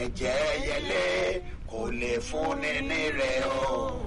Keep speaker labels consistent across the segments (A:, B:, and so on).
A: ẹ̀jẹ̀ yẹlé kò lè fúnni ní rẹ̀ o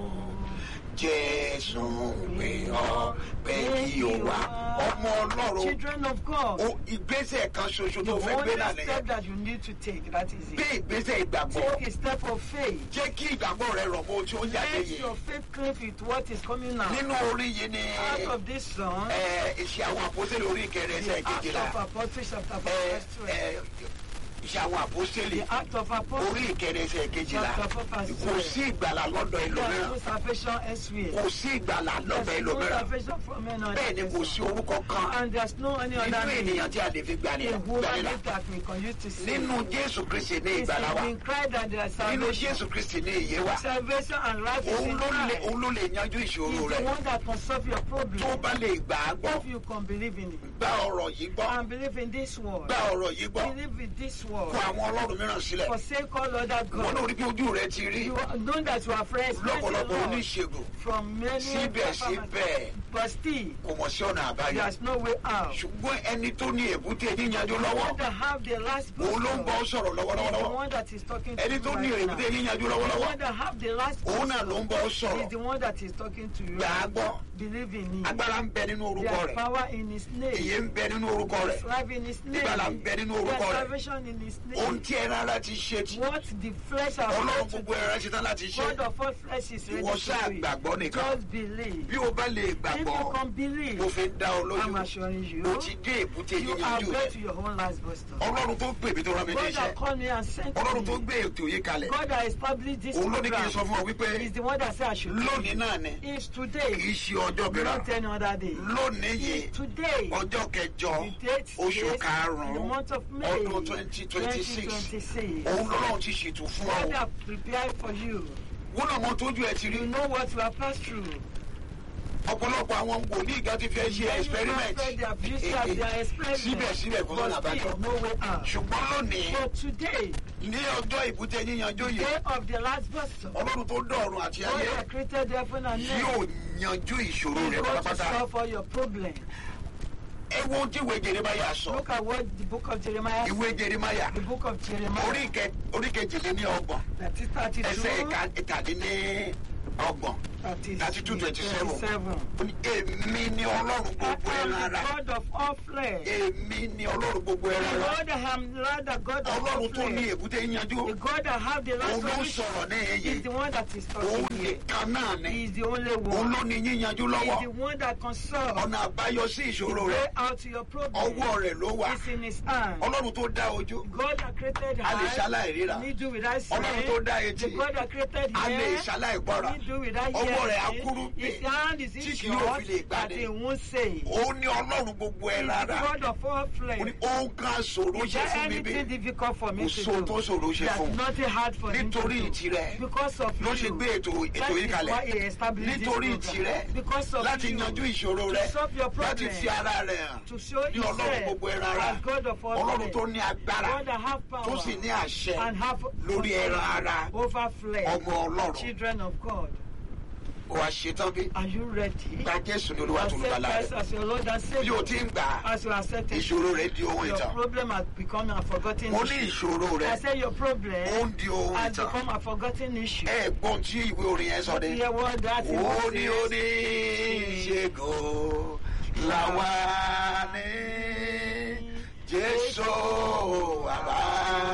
A: jésù pè ọ́ pé kí o wá ọmọ ọlọ́run
B: Children of God,
A: o ìgbésẹ̀ kan ṣoṣo
B: the
A: tó fẹ́ gbé
B: only
A: náà nìyẹn
B: step that you need to take, that is
A: gbé
B: it.
A: ìgbésẹ̀ ìgbàgbọ́
B: Take a step of faith.
A: jẹ́ kí ìgbàgbọ́ rẹ rọ̀ mọ́ tí ó jáde
B: Let
A: yìí
B: your faith cleave with what is coming now.
A: nínú orin yìí ni
B: Out of this song,
A: ẹ, iṣẹ́ àwọn àpòsílẹ̀ orí ìkẹrẹ ẹsẹ̀
B: the act
A: kejìlá
B: of Apostles chapter 4
A: ẹ,
B: verse 12.
A: ẹ, iṣẹ́ àwọn àpòsílẹ̀
B: The act of Apostles
A: orí ìkẹrẹ ẹsẹ̀ kejìlá
B: chapter 4 verse
A: kò
B: 12.
A: sí ìgbàlà lọ́dọ̀
B: There is
A: ẹlòmíràn
B: no salvation elsewhere.
A: kò sí ìgbàlà lọ́dọ̀
B: There's no
A: ẹlòmíràn
B: salvation from any other
A: bẹ́ẹ̀ ni kò sí
B: person.
A: orúkọ kan
B: And there's no any
A: nínú
B: other name.
A: ènìyàn tí a lè fi gbani
B: A woman
A: gbanilà
B: that we can use to save.
A: nínú jésù kristi ní
B: It's
A: ìgbàlà wa
B: in Christ that there is
A: nínú
B: salvation.
A: jésù kristi ní ìyè wa
B: Salvation and life is
A: òun
B: in
A: ló lè
B: Christ.
A: òun ló lè yanjú ìṣòro
B: He's
A: rẹ
B: the one that can solve your problem.
A: tó bá lè gbà á gbọ́
B: If you can believe in it.
A: gba ọ̀rọ̀ yìí gbọ́
B: And believe in this word.
A: gba ọ̀rọ̀ yìí gbọ́
B: Believe in this
A: kó
B: word.
A: àwọn ọlọ́run mìíràn sílẹ̀
B: Forsake all other
A: wọn náà
B: gods.
A: rí bí ojú rẹ ti rí
B: You know that you are friends with the
A: lọ́pọ̀lọpọ̀
B: Lord
A: oníṣègùn
B: from many
A: síbẹ̀síbẹ̀
B: but still
A: kò mọ̀ sí ọ̀nà àbáyọ
B: there's no way out.
A: ṣùgbọ́n ẹni tó ní èbúté yíyanjú lọ́wọ́
B: one that have the last
A: òun ló ń bọ́
B: word
A: sọ̀rọ̀
B: is the
A: lọ́wọ́lọ́wọ́
B: one that is talking to
A: ẹni
B: you
A: tó ní
B: right now.
A: èbúté yíyanjú
B: The
A: lọ́wọ́lọ́wọ́
B: one that have the last
A: òun náà ló ń bọ́
B: is
A: sọ̀rọ̀
B: the one that is talking to you.
A: gbà á gbọ́
B: Believe in him.
A: agbára ń bẹ nínú orúkọ
B: There's
A: rẹ̀
B: power in his
A: ìyè
B: name.
A: ń bẹ nínú orúkọ rẹ̀
B: There's life in his name.
A: Ìgbàlà ń bẹ nínú
B: There's
A: orúkọ rẹ̀.
B: salvation in his
A: ohun
B: name.
A: tí ẹran ara ti ṣe tí
B: What the flesh has
A: ọlọ́run
B: done to
A: gbogbo ẹran ṣetán láti ṣe
B: God of all flesh is ready
A: ìwọ
B: to
A: ṣáà
B: do it.
A: gbàgbọ́ nìkan
B: Just believe.
A: bí o bá lè
B: If you
A: gbàgbọ́
B: can believe,
A: mo fi dá ọ
B: I'm
A: lójú
B: assuring you,
A: o ti dé èbúté
B: you have
A: yíyanjú
B: got
A: rẹ̀
B: to your own last bus stop.
A: ọlọ́run tó gbé mi tó rán mi ní
B: God
A: iṣẹ́
B: that called me and sent
A: ọlọ́run tó
B: me.
A: gbé ètò yìí kalẹ̀
B: God that established this
A: òun ló ní kí n sọ
B: program
A: fún ọ wípé
B: is the one that said I should do
A: lónìí
B: it.
A: náà ni
B: It's
A: kì í
B: today,
A: ṣe ọjọ́ mìíràn
B: not any other day.
A: lónìí yìí
B: It's today,
A: ọjọ́ kẹjọ
B: the date
A: oṣù
B: is the
A: karùn-ún
B: month of May
A: ọdún twenty twenty six
B: 2026.
A: òun lọ́rùn ti ṣètò fún
B: God
A: ọ
B: have prepared for you.
A: wọn náà mọ tójú ẹ ti rí
B: You know what you have passed through.
A: ọ̀pọ̀lọpọ̀ àwọn wòlíì gan ti fẹ́ ṣe experiment
B: Many prophets, they have used that, they are experiment.
A: síbẹ̀síbẹ̀ kò sọ́nà
B: But
A: àbájọ
B: still, no way out.
A: ṣùgbọ́n lónìí
B: But today,
A: ní ọjọ́ ìbútẹ yíyanjú yìí
B: day of the last vessel,
A: ọlọ́run tó dọ̀run àti
B: God
A: ayé
B: that created heaven and
A: yóò
B: earth
A: yanjú ìṣòro
B: is
A: rẹ
B: going to
A: pátápátá
B: solve all your problems.
A: ẹ wo ohun tí ìwé Jeremáyà sọ
B: Look at what the book of Jeremiah
A: ìwé Jeremáyà
B: The book of
A: orí
B: Jeremiah,
A: kẹ- orí kejìléní ọgbọ̀n
B: that is 32,
A: ẹsẹ̀ ìka- ìkàdínní ọgbọ̀n
B: that is
A: 32, 27.
B: 27.
A: ó ní èmi ni ọlọ́run
B: I
A: gbogbo
B: am
A: ẹran
B: the
A: ara
B: God of all flesh.
A: èmi ni ọlọ́run gbogbo
B: The
A: ẹran ara
B: Lord I am Lord, the God of all
A: ọlọ́run tó ní
B: flesh.
A: èbúté yíyanjú
B: The God that have the last
A: òun ló ń
B: solution
A: sọ̀rọ̀ ní
B: is
A: èyí
B: the one that is
A: òun
B: talking here.
A: nìkan náà ni
B: He is the only
A: òun
B: one.
A: ló ní yíyanjú
B: He
A: lọ́wọ́
B: is the one that can solve
A: ọ̀nà àbáyọ sí
B: the
A: ìṣòro
B: way
A: rẹ
B: out to your problem.
A: ọwọ́ rẹ̀ ló wà
B: It's in his hand.
A: ọlọ́run tó dá ojú
B: God that created
A: a lè
B: eyes,
A: ṣaláì ríra
B: need do without
A: ọlọ́run tó
B: seeing.
A: dá
B: The
A: etí
B: God that created
A: a lè
B: hair,
A: ṣaláì gbọ́ra
B: need do without
A: ọwọ́ rẹ̀
B: hearing.
A: akúrú bí
B: His hand is
A: tí
B: in
A: kì yóò fi lè
B: short that
A: gbani.
B: he won't say.
A: òun ní ọlọ́run gbogbo
B: He
A: ẹ
B: is the
A: rárá
B: God of all
A: ó
B: flesh.
A: ní ohun kan ṣòro
B: Is
A: ṣe
B: there
A: fún mi bí
B: anything difficult for me
A: kò
B: to
A: sóhun tó
B: do?
A: ṣòro ṣe
B: There's
A: fún un
B: nothing hard for him to
A: nítorí
B: do.
A: tirẹ̀
B: Because of
A: ló ṣe
B: you.
A: gbé ètò ètò
B: That
A: yìí
B: is
A: kalẹ̀
B: why he established this
A: nítorí
B: program.
A: tirẹ̀
B: Because of
A: láti
B: you.
A: yanjú ìṣòro rẹ
B: To solve your
A: láti
B: problem.
A: fi ara rẹ̀ hàn
B: To show
A: ní ọlọ́run gbogbo
B: himself
A: ẹran ara
B: as God of all
A: ọlọ́run
B: flesh.
A: tó ní agbára
B: God that have power
A: tó sì ní àṣẹ
B: and have
A: lórí ẹran ara
B: over flesh.
A: ọmọ ọlọ́run
B: Children of God,
A: ó wá ṣetán bí
B: are you ready?
A: gba jésù ní olúwa tó
B: Accept
A: lùbàlà
B: Christ
A: rẹ
B: as your Lord and
A: bí o
B: Savior.
A: ti ń gbà á
B: As you accept it,
A: ìṣòro rẹ di ohun
B: your
A: ìtàn
B: problem has become a forgotten
A: mo ní
B: issue.
A: ìṣòro rẹ
B: I say your
A: ó
B: problem
A: ń di ohun
B: has
A: ìtàn
B: become a forgotten issue.
A: ẹ gbọ́n tí ìwé orin yẹn sọ dé
B: Hear what that is
A: ó ní ó
B: says.
A: ní ìṣègùn làwa ní jésù àwa